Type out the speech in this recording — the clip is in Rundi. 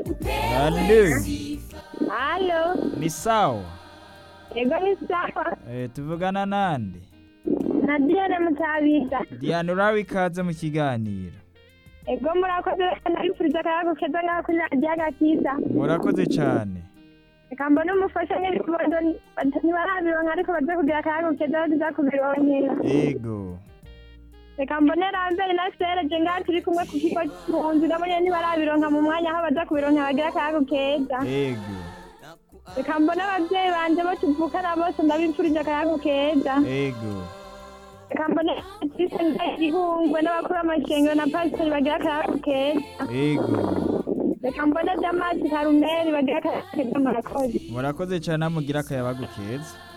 Halo, Halo, ni sawa? ego ni sawa. Eh, tuvugana nande? Na Diane Mutabiza. Diana urabe ikaze mu kiganiro. Ego murakoze nabifuriza akayago keza ngaho kuri radiyo agakiza. Murakoze cane. Reka mbone umufasha n'ibibondo ntibarabironka ariko baze kugira akayago keza baza kubironkera. Ego. Reka mbone Rambere na Sereje ngaho turi kumwe ku kigo cy'impunzi nabonye ntibarabironka mu mwanya aho baza kubironka bagira akayago keza. Ego. Reka mbone abavyeyi banje bo tuvukana bose ndabifurije akayago keza. Ego. Reka mbone Patrice Ndayihungwe n'abakuru b'amashengero na Pasiteri bagira akayago keza. Ego. Reka mbone Damasi Karumeri bagira akayago keza murakoze. Murakoze cane mugira akayabagu keza.